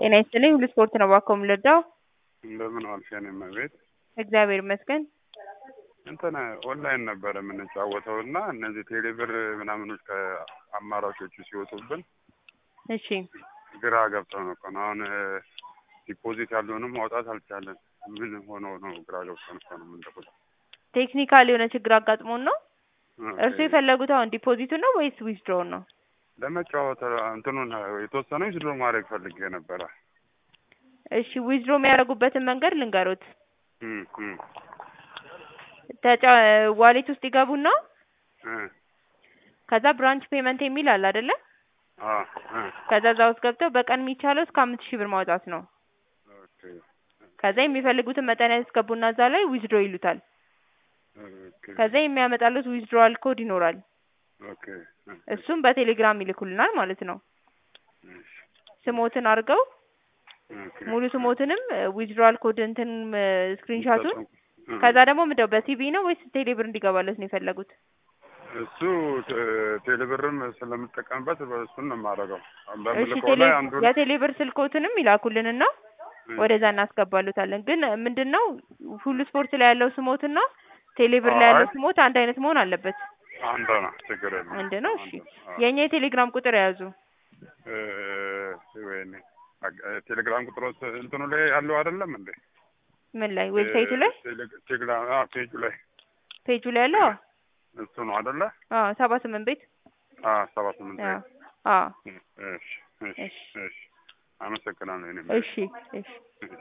ጤና ይስጥልኝ ሁሉ ስፖርት ነው እባክዎ የምንረዳው? እንደምን ዋልሽ የኔ እመቤት? እግዚአብሔር ይመስገን። እንትን ኦንላይን ነበረ የምንጫወተው እና እነዚህ ቴሌብር ምናምኖች ከአማራጮቹ ሲወጡብን እሺ ግራ ገብተው ነው እኮ ነው። አሁን ዲፖዚት ያለውንም ማውጣት አልቻለን። ምን ሆኖ ነው? ግራ ገብተን እኮ ነው የምንደውለው። ቴክኒካል የሆነ ችግር አጋጥሞን ነው። እርሱ የፈለጉት አሁን ዲፖዚቱን ነው ወይስ ዊዝድሮውን ነው? ለመጫወት እንትኑን የተወሰነ ዊዝድሮ ማድረግ ፈልጌ ነበረ። እሺ ዊዝድሮ የሚያደርጉበትን መንገድ ልንገሮት። እም፣ እም፣ ተጫ ዋሌት ውስጥ ይገቡና እ፣ ከዛ ብራንች ፔመንት የሚል አለ አይደለ? አ፣ እ፣ ከዛ እዛ ውስጥ ገብተው በቀን የሚቻለው እስከ አምስት ሺህ ብር ማውጣት ነው። ኦኬ፣ ከዛ የሚፈልጉትን መጠን ያስገቡና እዛ ላይ ዊዝድሮ ይሉታል። ኦኬ፣ ከዛ የሚያመጣሉት ዊዝድሮዋል ኮድ ይኖራል። ኦኬ፣ እ፣ እሱም በቴሌግራም ይልኩልናል ማለት ነው። እሺ፣ ስሞትን አድርገው ኦኬ። ሙሉ ስሞትንም ዊዝድሮዋል ኮድ እንትን ስክሪንሻቱን እ፣ ከዛ ደግሞ ምንድነው በሲቪ ነው ወይስ ቴሌብር እንዲገባለት ነው የፈለጉት? እሱ ቴ- ቴሌብርም ስለምጠቀምበት በእሱን ነው የማደርገው። እሺ በምልከው ቴሌ ላይ አንዱን የቴሌብር ስልኮትንም ይላኩልንና ወደዛ እናስገባሉታለን። ግን ምንድነው ሁሉ ስፖርት ላይ ያለው ስሞትና ቴሌብር ላይ ያለው አይ። ስሞት አንድ አይነት መሆን አለበት። አንድ ነው፣ ችግር የለም። አንድ ነው። እሺ አዎ። የእኛ የቴሌግራም ቁጥር የያዙ እ፣ ወይኔ አግ- ቴሌግራም ቁጥሮች እንትኑ ላይ ያለው አይደለም እንዴ? ምን ላይ ዌብሳይቱ ላይ ቴሌ- ቴሌግራም አ ፔጁ ላይ ፔጁ ላይ ያለው እሱ ነው አይደለ? አዎ ሰባ ስምንት ቤት አ ሰባ ስምንት አዎ አዎ እሺ፣ እሺ፣ እሺ እሺ። አመሰግናለሁ። እኔ እሺ እሺ